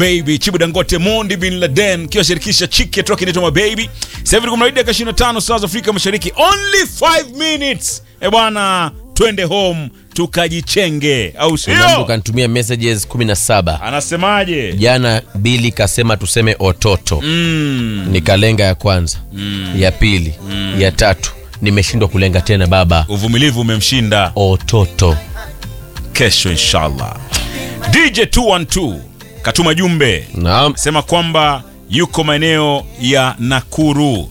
Baby Chibu Dangote Mondi Bin Laden kiwa shirikisha Chike toka inaitwa My Baby. Sasa hivi kuna dakika 25 saa za Afrika Mashariki. Only 5 minutes. Eh bwana, twende home tukajichenge au Kuna mtu sio? kanitumia messages 17 Anasemaje? jana. Bili kasema tuseme ototo Mm. nikalenga ya kwanza ya pili ya tatu, nimeshindwa kulenga tena baba. Uvumilivu umemshinda. Ototo Kesho inshallah. DJ 212 katuma jumbe naam. sema kwamba yuko maeneo ya Nakuru.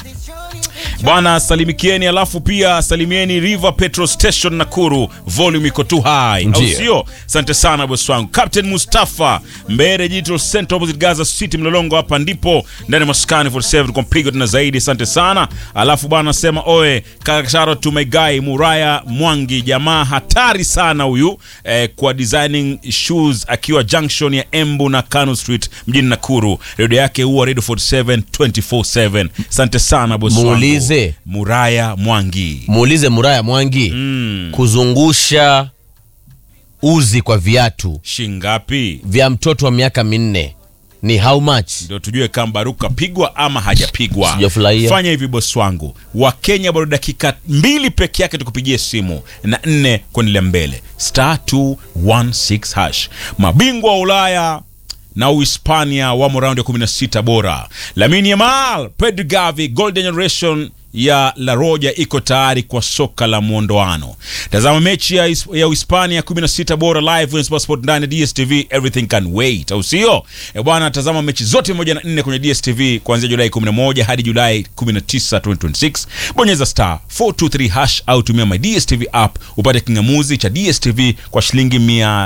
Bwana salimikieni, alafu pia salimieni River Petrol Station Nakuru, volume iko tu high, au Ndiyo. sio? Asante sana bosi wangu Captain Mustafa Mbere Digital Center opposite Gaza City Mlolongo, hapa ndipo ndani ya maskani 47 kwa mpigo tena zaidi. Asante sana. Alafu bwana sema oe kaka shout to my guy Muraya Mwangi, jamaa hatari sana huyu eh, kwa designing shoes akiwa junction ya Embu na Kano Street mjini Nakuru. Radio yake huwa Radio 47 24/7. Asante sana bosi wangu. Muulize. Muraya Mwangi. Muulize Muraya Mwangi Mm. kuzungusha uzi kwa viatu Shingapi? vya mtoto wa miaka minne ni how much? ndio tujue kama Baruka pigwa ama hajapigwa. Sijafurahia. Fanya hivi bosi wangu, Wakenya bado dakika mbili peke yake tukupigie simu na nne kuendelea mbele, star 216 hash. Mabingwa wa Ulaya na Uhispania wamo raundi ya 16 bora. Lamine Yamal, Pedri Gavi, Golden Generation ya La Roja iko tayari kwa soka la mwondoano. Tazama mechi ya, His- ya Uhispania 16 bora live kwenye Sport ndani ya DStv, everything can wait, au sio? E bwana, tazama mechi zote moja na nne kwenye DStv kuanzia Julai 11 hadi Julai 19, 2026. Bonyeza star 423 hash au tumia my DStv app upate kingamuzi cha DStv kwa shilingi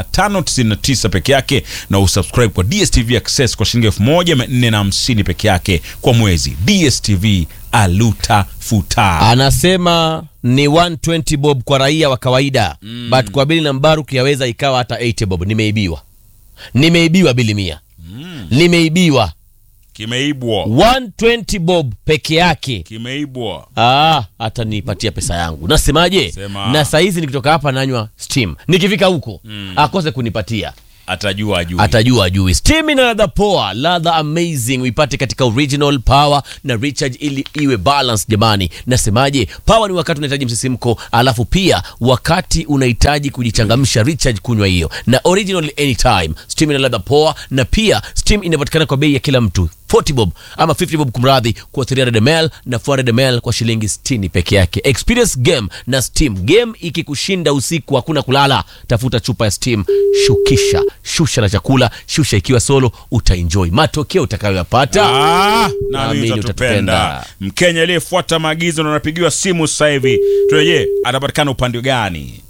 599 peke yake na usubscribe kwa DStv Access kwa shilingi 1450 peke yake kwa mwezi. DStv aluta futa. Anasema ni 120 bob kwa raia wa kawaida but kwa Bili na Mbaruk yaweza ikawa hata 80 bob. Nimeibiwa, nimeibiwa Bili mia, nimeibiwa Kimeibwa, 120 bob peke yake. kimeibwa. Ah, hata nipatia pesa yangu. Nasemaje? Sema. Na saizi nikitoka hapa nanywa steam, nikifika huko akose kunipatia Atajua ajui. atajua ajui. Steam ina ladha poa, ladha amazing, uipate katika original power na recharge ili iwe balance. Jamani, nasemaje? Power ni wakati unahitaji msisimko, alafu pia wakati unahitaji kujichangamsha, recharge kunywa hiyo, na original anytime. Steam ina ladha poa, na pia Steam inapatikana kwa bei ya kila mtu 40 bob ama 50 bob kumradhi, kwa 300 ml na 400 ml kwa shilingi 60 peke yake. Experience game na Steam. Game ikikushinda usiku hakuna kulala, tafuta chupa ya Steam, shukisha, shusha na chakula, shusha ikiwa solo, utaenjoy matokeo utakayoyapata. Ah, Naamini naamini utatupenda. utatupenda. Mkenya aliyefuata maagizo na anapigiwa simu sasa hivi, tureje, atapatikana upande gani?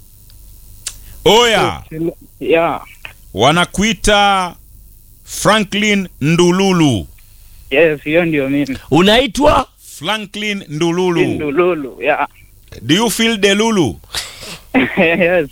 Oya, Yeah. wanakuita Franklin Ndululu. Yes, hiyo ndio mimi. Unaitwa Franklin Ndululu. Ndululu. Yeah. Do you feel Delulu? yes.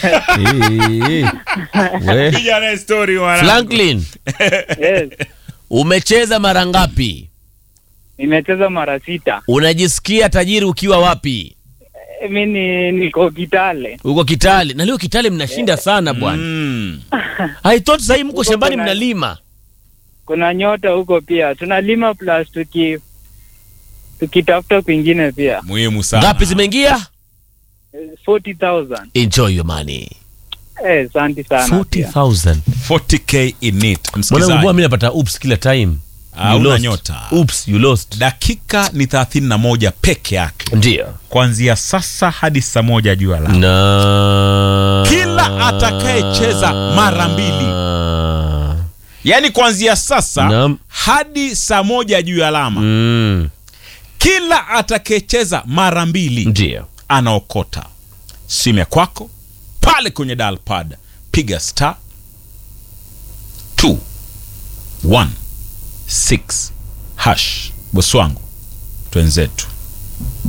We. Piga na story mwanangu. Franklin, Yes. umecheza mara ngapi? Nimecheza mara sita. Unajisikia tajiri ukiwa wapi? Eh, Mi ni niko Kitale. Uko Kitale na leo Kitale mnashinda sana bwana. Mm. I thought sahii mko Huko shambani kuna- mnalima. Kuna nyota huko pia. Tunalima plus tuki tukitafuta kwingine pia. Muhimu sana. Ngapi zimeingia? Eh, 40,000. Enjoy your money. Eh, asante sana. pia. 40,000. 40k in it. Mwanangu Msikilizaji. mimi napata oops kila time. Ah, You una lost. nyota. Oops, you lost. Dakika ni 31 peke yake. Ndio. Kuanzia sasa hadi saa moja juu ya alama. Na Kila atakayecheza mara mbili. Yaani kuanzia sasa Naam. hadi saa moja juu ya alama. Mm. Kila atakayecheza mara mbili Ndio. anaokota simu ya kwako pale kwenye dial pad, piga star 216 hash. Bosi wangu, twenzetu